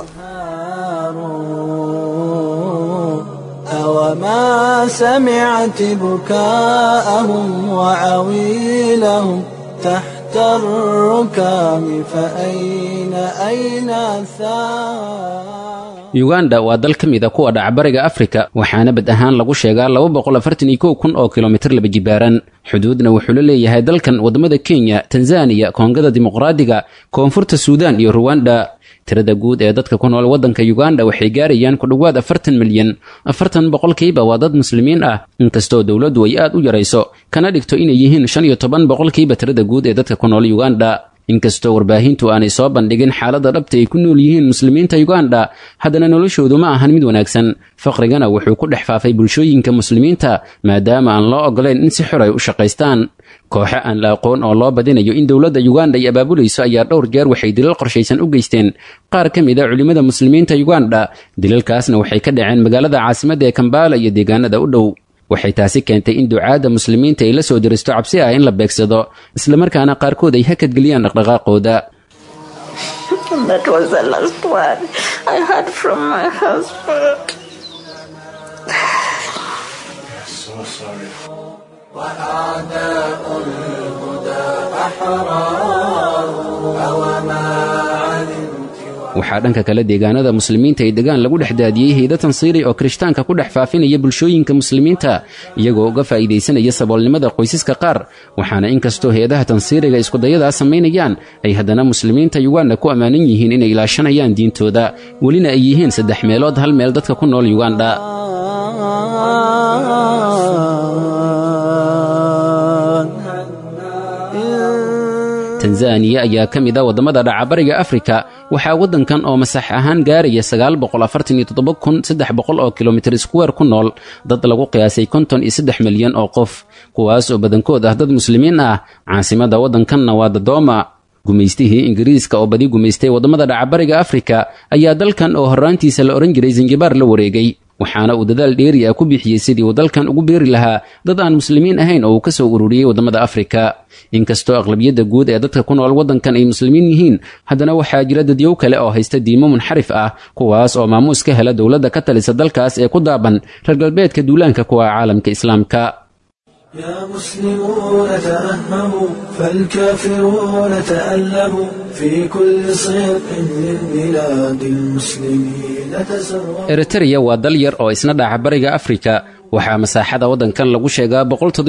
أوما سمعت بكاءهم وعويلهم تحت الركام فأين أين الثار yuganda waa dal ka mida kuwa dhaca bariga afrika waxaana bad ahaan lagu sheegaa kun oo kilomitir laba jibaaran xuduudna wuxuu la leeyahay dalkan waddamada kenya tanzaniya koongada dimuqraadiga koonfurta suudaan iyo ruwanda tirada guud ee dadka ku nool waddanka yuganda waxay gaarayaan ku dhowaad afartan milyan afartan boqolkiiba waa dad muslimiin ah inkastoo dowladdu ay aad u yarayso kana dhigto inay yihiin shan iyo toban boqolkiiba tirada guud ee dadka ku nool yuganda inkastoo warbaahintu aanay soo bandhigin xaaladda dhabta ay ku nool yihiin muslimiinta yuganda haddana noloshoodu ma ahan mid wanaagsan faqrigana wuxuu ku dhex faafay bulshooyinka muslimiinta maadaama aan loo ogolayn in si xor ay u shaqaystaan kooxo aan la aqoon oo loo badinayo in dowladda yuganda ay abaabulayso ayaa dhowr jeer waxay dilal qorshaysan u geysteen qaar ka mid a culimmada muslimiinta yuganda dilalkaasna waxay ka dhaceen magaalada caasimadda ee kambala iyo deegaanada u dhow waxay taasi keentay in ducaadda muslimiinta ay la soo diristo cabsi ah in la beegsado islamarkaana qaarkood ay hakadgeliyaan dhaqdhaqaaqooda وأعداء الهدى أحرار أوما علمت waxaa dhanka kale deegaanada muslimiinta ay degaan lagu dhex daadiyey hayda tansiiri oo kirishtaanka ku dhex faafinaya bulshooyinka muslimiinta iyagoo uga faa'iidaysanaya saboolnimada qoysaska qaar waxaana inkastoo hay-adaha tansiiriga iskudayadaas samaynayaan ay haddana muslimiinta yuganda ku ammaanan yihiin inay ilaashanayaan diintooda welina ay yihiin saddex meelood hal meel dadka ku nool yuganda tanzaniya ayaa ka mid a waddamada dhacabariga afrika waxaa waddankan oo masax ahaan gaaraya oo kilomitir square ku nool dad lagu qiyaasay konton iyo saddex milyan oo qof kuwaas oo badankood ah dad muslimiin ah caasimadda waddankanna waa dadooma gumaystihii ingiriiska oo badi gumaystay waddamada dhacabariga afrika ayaa dalkan oo horraantiisa la odhan jiray zanjibaar la wareegay waxaana uu dadaal dheeri ah ku bixiyey sidii uu dalkan ugu beeri lahaa dad aan muslimiin ahayn oo uu ka soo ururiyey waddamada afrika inkastoo aqlabiyadda guud ee dadka ku nool waddankan ay muslimiin yihiin haddana waxaa jira dadyow kale oo haysta diimo munxarif ah kuwaas oo maamuus ka hela dowladda ka talisa dalkaas ee ku daaban reer galbeedka duulaanka kuwa caalamka islaamka يا مسلمون تأهبوا فالكافرون تألبوا في كل صدق من بلاد المسلمين تسربوا eritreya waa dal yar oo isna dhaca bariga afrika waxaa masaaxada waddankan lagu sheegaa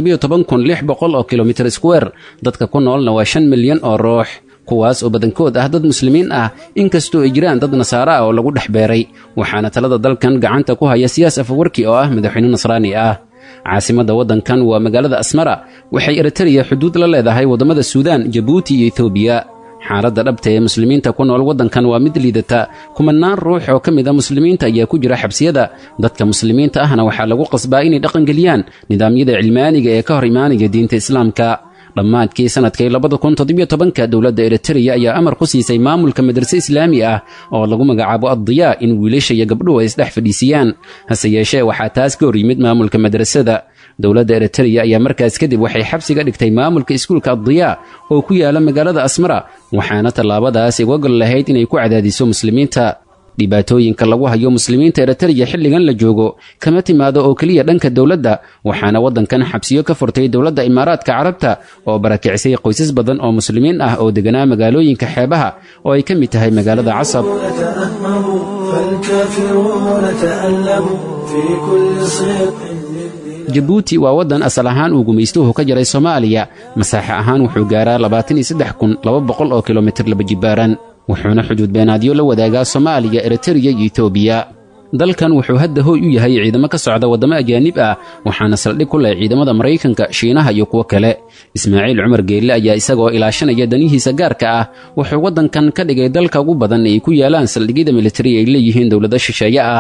oo kilomitir square dadka ku noolna waa shan milyan oo ruux kuwaas oo badankood ah dad muslimiin ah inkastoo ay jiraan dad nasaare ah oo lagu dhex beeray waxaana talada dalkan gacanta ku haya siyaas afawarki oo ah madaxweyne nasraani ah caasimadda waddankan waa magaalada asmara waxay eritreya xuduud la leedahay waddamada suudaan jabuuti iyo etoobiya xaaladda dhabta ee muslimiinta ku nool waddankan waa mid liidata kumanaan ruux oo ka mid a muslimiinta ayaa ku jira xabsiyada dadka muslimiinta ahna waxaa lagu qasbaa inay dhaqangeliyaan nidaamyada cilmaaniga ee ka hor imaanaya diinta islaamka dhammaadkii sannadkii labadakuntodobytobanka dowladda eritreya ayaa amar ku siisay maamulka madrase islaami ah oo lagu magacaabo addiyaa in wiilasha iyo gabdhuhu ay isdhex fadhiisiyaan hase yeeshee waxaa taas ka hor yimid maamulka madrasada dowladda eritreya ayaa markaas kadib waxay xabsiga dhigtay maamulka iskuulka addiyaa oo ku yaala magaalada asmara waxaana tallaabadaas uga gol lahayd inay ku cadaadiso muslimiinta dhibaatooyinka lagu hayo muslimiinta eritreya xilligan la joogo kama timaado oo keliya dhanka dowladda waxaana waddankan xabsiyo ka furtay dowladda imaaraadka carabta oo barakicisay qoysas badan oo muslimiin ah oo deganaa magaalooyinka xeebaha oo ay ka mid tahay magaalada casab تأهبوا فالكافرون تألبوا في كل صدق jabuuti waa waddan asal ahaan uu gumaystuhu ka jaray soomaaliya masaaxe ahaan wuxuu gaaraa oo kilomitir laba jibaaran wuxuuna xuduud beenaadyo la wadaagaa soomaaliya eritreya iyo etoobiya dalkan wuxuu hadda hooy u yahay ciidamo ka socda waddamo ajaanib ah waxaana saldhig ku leh ciidamada maraykanka shiinaha iyo kuwo kale ismaaciil cumar geelle ayaa isagoo ilaashanaya danihiisa gaarka ah wuxuu waddankan ka dhigay dalka ugu badan ay ku yaalaan saldhigyada militari ay leeyihiin dowlado shisheeye ah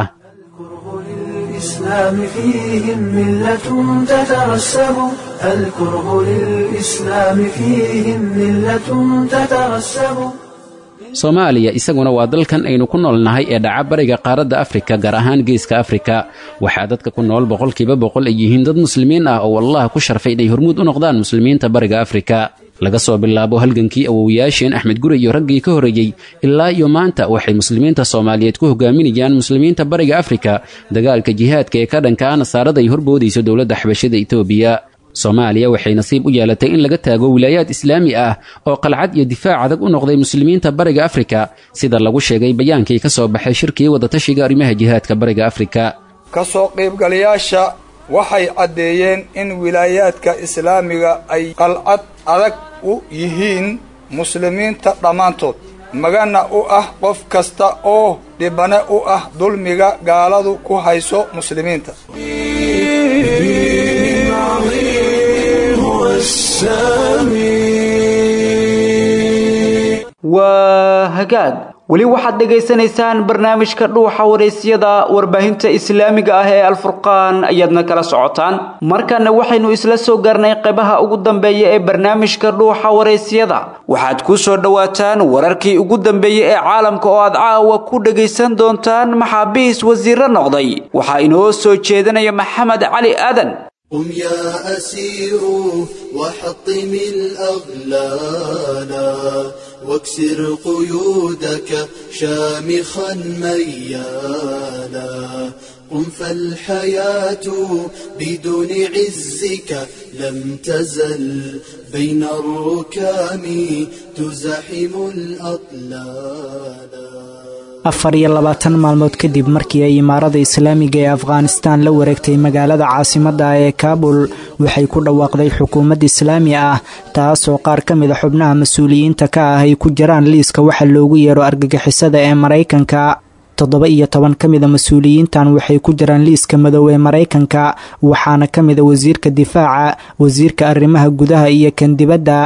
للإسلام فيهم ملة تترسب الكره للإسلام فيهم ملة تترسب soomaaliya isaguna waa dalkan aynu ku noolnahay ee dhaca bariga qaaradda afrika gaar ahaan geeska afrika waxaa dadka ku nool boqolkiiba boqol ay yihiin dad muslimiin ah oo allah ku sharfay inay hormuud u noqdaan muslimiinta bariga afrika laga soo bilaabo halgankii awowayaasheen axmed gure iyo raggii ka horreeyey ilaa iyo maanta waxay muslimiinta soomaaliyeed ku hogaaminayaan muslimiinta bariga afrika dagaalka jihaadka ee ka dhanka ah nasaarada ay horboodayso dowladda xabashada etoobiya soomaaliya waxay nasiib u yeelatay in laga taago wilaayaad islaami ah oo qalcad iyo difaac adag u noqday muslimiinta bariga afrika sida lagu sheegay bayaankii ka soo baxay shirkii wadatashiga arrimaha jihaadka bariga afrika ka soo qaybgalayaasha waxay caddeeyeen in wilaayaadka islaamiga ay qalcad adag u yihiin muslimiinta dhammaantood magana u ah qof kasta oo dhibane u ah dulmiga gaaladu ku hayso muslimiinta waa hagaag weli waxaad dhegaysanaysaan barnaamijka dhuuxa waraysyada warbaahinta islaamiga ah ee alfurqaan ayaadna kala socotaan markana waxaynu isla soo gaarnay qaybaha ugu dambeeya ee barnaamijka dhuuxa waraysyada waxaad ku soo dhowaataan wararkii ugu dambeeyey ee caalamka oo aad caawa ku dhegaysan doontaan maxaabiis wasiiro noqday waxaa inoo soo jeedinaya maxamed cali aadan قم يا أسير وحطم الأغلال واكسر قيودك شامخا ميالا قم فالحياة بدون عزك لم تزل بين الركام تزاحم الأطلال afar iyo labaatan maalmood kadib markii ay imaarada islaamiga ee afghanistaan la wareegtay magaalada caasimadda ee kaabul waxay ku dhawaaqday xukuumad islaami ah taasoo qaar ka mid a xubnaha mas-uuliyiinta ka ah ay ku jiraan liiska waxa loogu yeero argagixisada ee maraykanka toddoba iyo toban ka mid a mas-uuliyiintan waxay ku jiraan liiska madow ee maraykanka waxaana ka mid a wasiirka difaaca wasiirka arrimaha gudaha iyo kan dibadda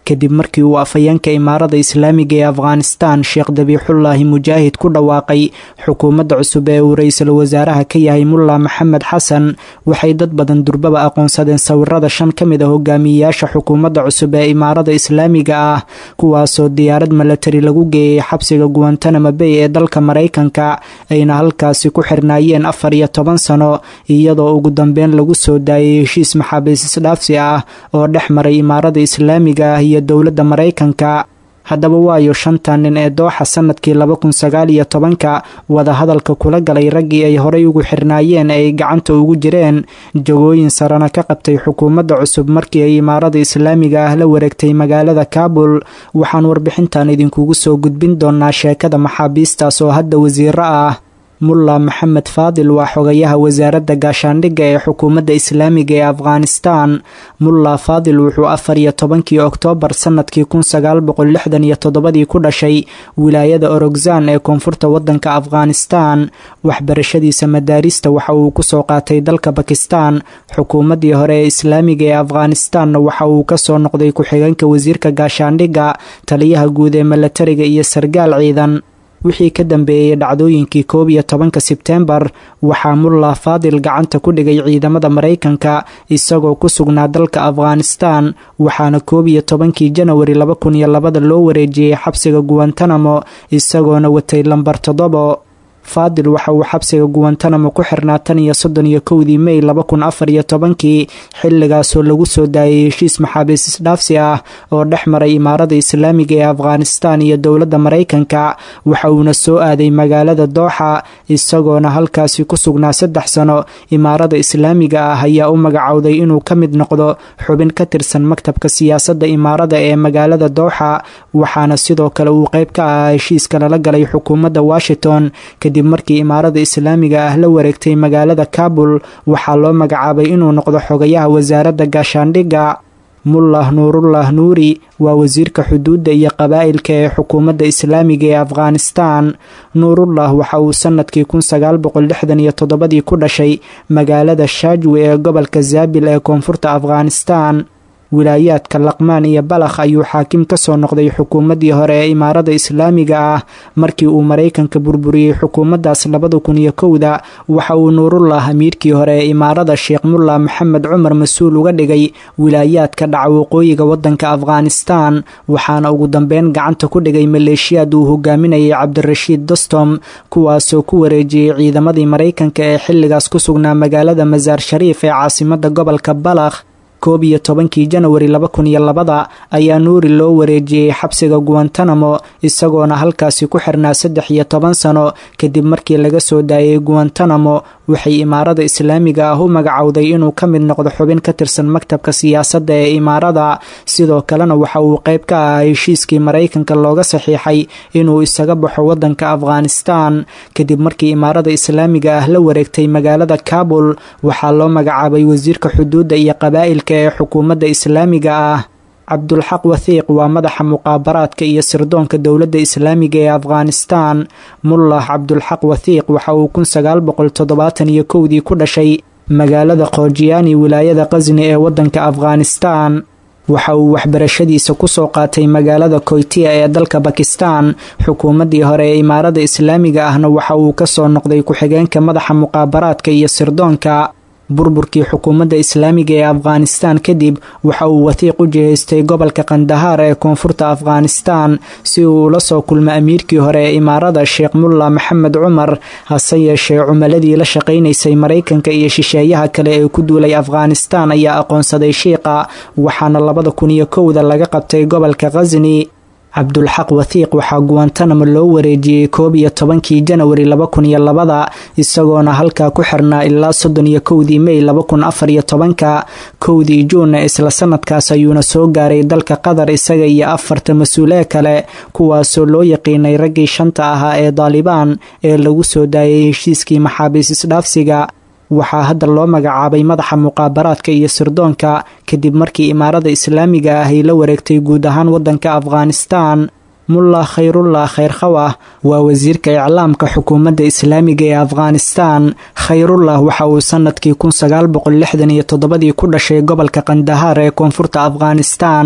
kadib markii uu afhayeenka imaarada islaamiga ee afghanistan sheekh dabiixullaahi mujaahid ku dhawaaqay xukuumadda cusub ee uu ra-iisul wasaaraha ka yahay mulla maxamed xasan waxay dad badan durbaba aqoonsadeen sawirada shan ka mid a hogaamiyeyaasha xukuumadda cusub ee imaarada islaamiga ah kuwaasoo diyaarad milatari lagu geeyey xabsiga guantanamo bay ee dalka maraykanka ayna halkaasi ku xirnaayeen afar iyo toban sano iyadoo ugu dambeyn lagu soo daayay heshiis maxaabiis isdhaafsi ah oo dhex maray imaarada islaamiga ah iyo dowladda maraykanka haddaba waayo shantan nin ee dooxa sanadkii laba kun sagaal iyo tobanka wadahadalka kula galay raggii ay horay ugu xirnaayeen ay gacanta ugu jireen jagooyin sarana ka qabtay xukuumadda cusub markii ay imaarada islaamiga ah la wareegtay magaalada kaabul waxaan warbixintan idinkugu soo gudbin doonaa sheekada maxaabiistaas oo hadda wasiiro ah mulla maxamed faadil waa xogayaha wasaaradda gaashaandhigga ee xukuumadda islaamiga ee afghanistan mulla faadil wuxuu afar iyo tobankii oktoobar sanadkii kun sagaal boqol lixdan iyo toddobadii ku dhashay wilaayada orogzan ee koonfurta waddanka afghanistan waxbarashadiisa madaarista waxa uu kusoo qaatay dalka bakistan xukuumaddii hore ee islaamiga ee afghanistanna waxa uu kasoo noqday ku-xigeenka wasiirka gaashaandhigga taliyaha guud ee milatariga iyo sargaal ciidan wixii ka dambeeyey dhacdooyinkii koob iyo tobanka sebteembar waxaa mulla faadil gacanta ku dhigay ciidamada maraykanka isagoo ku sugnaa dalka afghanistan waxaana koob iyo tobankii janawari laba kun iyo labada loo wareejiyey xabsiga guwantanamo isagoona watay lambar toddobo faadil waxa uu xabsiga guwantanamo ku xirnaa tan iyo soddon iyo kowdii mey laba kun afar iyo tobankii xilligaasoo lagu soo daayay heshiis maxaabiis isdhaafsi ah oo dhex maray imaarada islaamiga ee afghanistan iyo dowladda maraykanka waxa uuna soo aaday magaalada dooxa isagoona halkaasi ku sugnaa saddex sano imaarada islaamiga ah ayaa u magacowday inuu ka mid noqdo xubin ka tirsan maktabka siyaasadda imaarada ee magaalada dooxa waxaana sidoo kale uu qayb ka ahaa heshiiska lala galay xukuumadda washington kadib markii imaarada islaamiga ah la wareegtay magaalada kaabul waxaa loo magacaabay inuu noqdo xogayaha wasaaradda gaashaandhigga mullah nuurullah nuuri waa wasiirka xuduudda iyo qabaa'ilka ee xukuumadda islaamiga ee afghanistan nuurullah waxa uu sanadkii kun sagaal boqol lixdan iyo toddobadii ku dhashay magaalada shaajwi ee gobolka zaabil ee koonfurta afghanistan wilaayaadka laqmaan iyo balakh ayuu xaakim ka soo noqday xukuumaddii hore ee imaarada islaamiga ah markii uu maraykanka burburiyey xukuumaddaas labada kun iyo kowda waxa uu nuurullah amiirkii hore ee imaarada sheekh mullah maxamed cumar mas-uul uga dhigay wilaayaadka dhaca waqooyiga waddanka afghanistan waxaana ugu dambeyn gacanta ku dhigay maleeshiyaad uu hogaaminayay cabdirashiid dostom kuwaasoo ku wareejiyey ciidamadii maraykanka ee xilligaas ku sugnaa magaalada masaar shariif ee caasimadda gobolka balakh koob iyo tobankii janawari laba kun iyo labada ayaa nuuri loo wareejiyey xabsiga guwantanamo isagoona halkaasi ku xirnaa saddex iyo toban sano kadib markii laga soo daayay guwantanamo waxay imaarada islaamiga ah u magacowday inuu ka mid noqdo xubin ka tirsan maktabka siyaasadda ee imaarada sidoo kalena waxa uu qayb ka ahaa heshiiskii maraykanka looga saxiixay inuu isaga baxo waddanka afghanistan kadib markii imaarada islaamiga ah la wareegtay magaalada kaabul waxaa loo magacaabay wasiirka xuduudda iyo qabaa'ilka ee xukuumadda islaamiga ah cabdulxaq wathiiq waa madaxa muqaabaraadka iyo sirdoonka dowladda islaamiga ee afghanistan mullah cabdulxaq wathiiq waxa uu kun sagaal boqol toddobaatan iyo kowdii ku dhashay magaalada khojiyaani wilaayada qasni ee waddanka afghanistan waxa uu waxbarashadiisa kusoo qaatay magaalada koytiya ee dalka bakistan xukuumaddii hore ee imaarada islaamiga ahna waxa uu kasoo noqday ku-xigeenka madaxa muqaabaraadka iyo sirdoonka burburkii xukuumadda islaamiga ee afghanistan kadib waxa uu wathiiq u jihaystay gobolka kandahaar ee koonfurta afghanistan si uu ula soo kulmo amiirkii hore ee imaarada sheekh mulla maxamed cumar hase yeeshee cumaladii la shaqaynaysay maraykanka iyo shisheeyaha kale ee ku duulay afghanistan ayaa aqoonsaday shiiqa waxaana labada kun iyo kowda laga qabtay gobolka khasni cabdulxaq wathiiq waxaa guwantanamo loo wareejiyey koob iyo tobankii janawari laba kun iyo labada isagoona halkaa ku xirnaa ilaa soddon iyo kowdii mey laba kun afar iyo tobanka kowdii juunna isla sanadkaas ayuuna soo gaaray dalka qatar isaga iyo afarta mas-uulee kale kuwaasoo loo yaqiinay raggii shanta ahaa ee daalibaan ee lagu soo daayay heshiiskii maxaabiis isdhaafsiga waxaa hadda loo magacaabay madaxa muqaabaraadka iyo sirdoonka kadib markii imaarada islaamiga ah ay la wareegtay guud ahaan waddanka afghanistan mullah khayrullah khayrkhawah waa wasiirka iclaamka xukuumadda islaamiga ee afghanistan khayrullah waxa uu sanadkii kun sagaal boqol lixdan iyo toddobadii ku dhashay gobolka kandahaar ee koonfurta afghanistan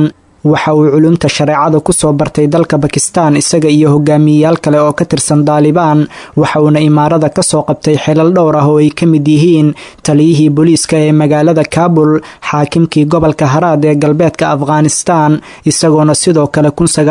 waxa uu culumta shareecada kusoo bartay dalka bakistan isaga iyo hogaamiyeyaal kale oo ka tirsan daalibaan waxa uuna imaarada kasoo qabtay xilal dhowr ah oo ay ka mid yihiin taliyihii booliiska ee magaalada kaabul xaakimkii gobolka haraad ee galbeedka afghanistan isagoona sidoo kale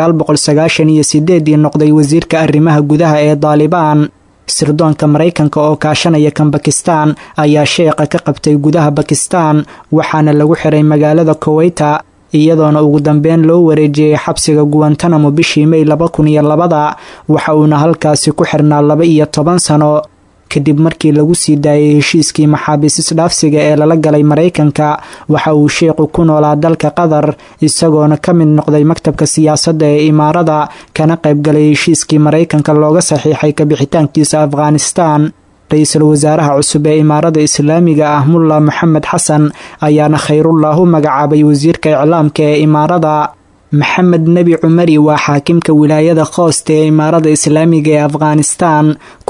ii noqday wasiirka arrimaha gudaha ee daalibaan sirdoonka maraykanka oo kaashanaya kan bakistan ayaa sheeqa ka qabtay gudaha bakistan waxaana lagu xiray magaalada koweyta iyadoona ugu dambeyn loo wareejiyey xabsiga guwantanamo bishii mey laba kun iyo labada waxa uuna halkaasi ku xirnaa laba iyo toban sano kadib markii lagu sii daayay heshiiskii maxaabiis isdhaafsiga ee lala galay maraykanka waxa uu sheekhu ku noolaa dalka qatar isagoona ka mid noqday maktabka siyaasadda ee imaarada kana qaybgalay heshiiskii maraykanka looga saxiixay kabixitaankiisa afghanistan ra-iisul wasaaraha cusub ee imaarada islaamiga ah mulla moxamed xasan ayaana khayrullah u magacaabay wasiirka iclaamka ee imaarada maxamed nebi cumari waa xaakimka wilaayada khoosta ee imaarada islaamiga ee afghanistan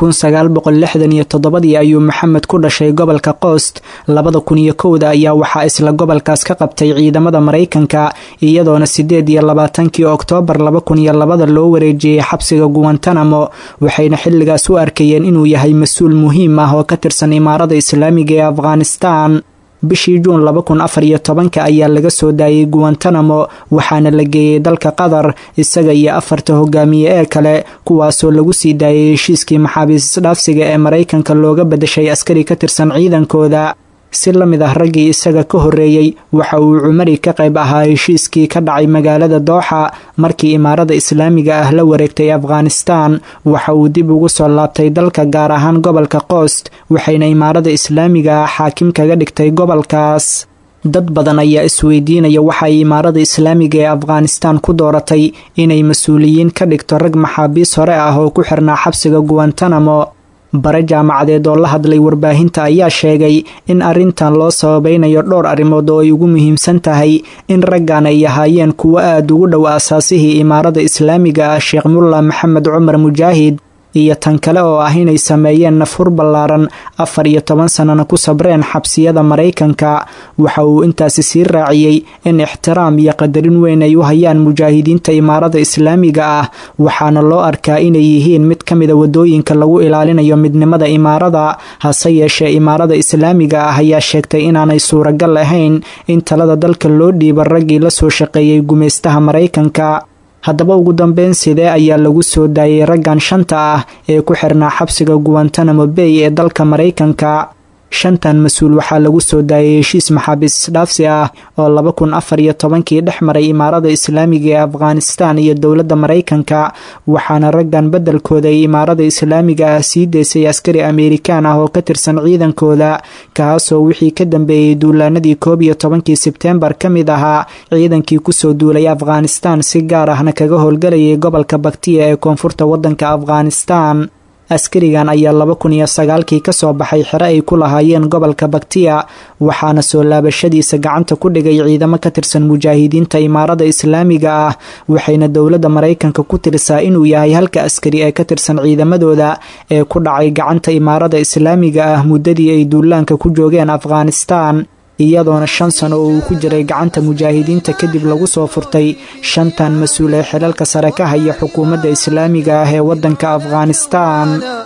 ii ayuu maxamed ku dhashay gobolka qoost labada kun iyo kowda ayaa waxaa isla gobolkaas ka qabtay ciidamada maraykanka iyadoona sideed iyo labaatankii oktoobar laba kun iyo labada loo wareejiyey xabsiga guwantanamo waxayna xilligaas u arkayeen inuu yahay mas-uul muhiim ah oo ka tirsan imaarada islaamiga ee afghanistan bishii juun laba kun afar iyo tobanka ayaa laga soo daayay guwantanamo waxaana la geeyey dalka qatar isaga iyo afarta hogaamiye ee kale kuwaasoo lagu sii daayay heshiiskii maxaabiis isdhaafsiga ee maraykanka looga badashay askari ka tirsan ciidankooda si la mid ah raggii isaga ka horreeyey waxa uu cumari ka qayb ahaa heshiiskii ka dhacay magaalada dooxa markii imaarada islaamiga ah la wareegtay afghanistan waxa uu dib ugu soo laabtay dalka gaar ahaan gobolka qoost waxayna imaarada islaamiga ah xaakim kaga dhigtay gobolkaas dad badan ayaa isweydiinaya waxa ay imaarada islaamiga ee afghanistan ku dooratay inay mas-uuliyiin ka dhigto rag maxaabiis hore ah oo ku xirnaa xabsiga guwantanamo bare jaamacadeed oo la hadlay warbaahinta ayaa sheegay in arrintan loo sababaynayo dhowr arrimood oo ay ugu muhiimsan tahay in raggan ay ahaayeen kuwo aada ugu dhow aasaasihii imaarada islaamiga ah sheekh mulla maxamed cumar mujaahid iyo tan kale oo ah inay sameeyeen nafhur ballaaran afar iyo toban sannana ku sabreen xabsiyada maraykanka waxa uu intaasi sii raaciyey in ixtiraam iyo qadarin weyn ay u hayaan mujaahidiinta imaarada islaamiga ah waxaana loo arkaa inay yihiin mid ka mida wadooyinka lagu ilaalinayo midnimada imaarada hase yeeshee imaarada islaamiga ah ayaa sheegtay inaanay suuragal ahayn in talada dalka loo dhiiba raggii la soo shaqeeyey gumaystaha maraykanka haddaba ugu dambeyn sidee ayaa lagu soo daayay raggan shanta ah ee ku xirnaa xabsiga guwantanamo bay ee dalka maraykanka shantan mas-uul waxaa lagu soo daayay heshiis maxaabiis isdhaafsi ah oo laba kun afar iyo tobankii dhex maray imaarada islaamiga ee afghanistan iyo dowladda maraykanka waxaana raggan beddelkooda ay imaarada islaamiga ah sii deysay askari ameerikaan ah oo ka tirsan ciidankooda kaasoo wixii ka dambeeyey duulaanadii koob iyo tobankii sebteembar ka mid ahaa ciidankii kusoo duulay afghanistan si gaar ahna kaga howlgalayay gobolka baktiya ee koonfurta waddanka afghanistan askarigan ayaa laba kun iyo sagaalkii kasoo baxay xero ay ku lahaayeen gobolka baktiya waxaana soo laabashadiisa gacanta ku dhigay ciidamo ka tirsan mujaahidiinta imaarada islaamiga ah waxayna dowladda maraykanka ku tirisaa inuu yahay halka askari ee ka tirsan ciidamadooda ee ku dhacay gacanta imaarada islaamiga ah muddadii ay duulaanka ku joogeen afghanistan iyadoona shan sano oo uu ku jiray gacanta mujaahidiinta kadib lagu soo furtay shantan mas-uul ee xilalka sare ka haya xukuumadda islaamiga ah ee waddanka afghanistan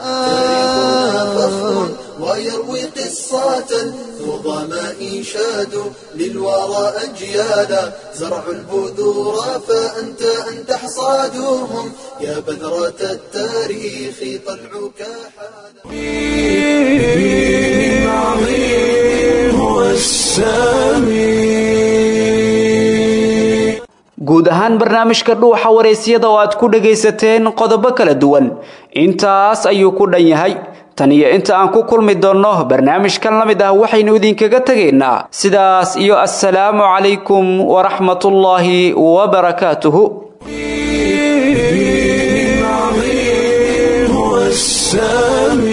ويروي قصة النظماء شادوا للورى أجيالا زرعوا البذور فأنت أنت حصادهم يا بذرة التاريخ طلعك guud ahaan barnaamijka dhuuxa waraysyada oo aad ku dhagaysateen qodobo kala duwan intaas ayuu ku dhan yahay tan iyo inta aan ku kulmi doonno barnaamijkan la mid ah waxaynu idinkaga tegaynaa sidaas iyo assalaamu calaykum waraxmatullaahi wabarakaatuhu السامي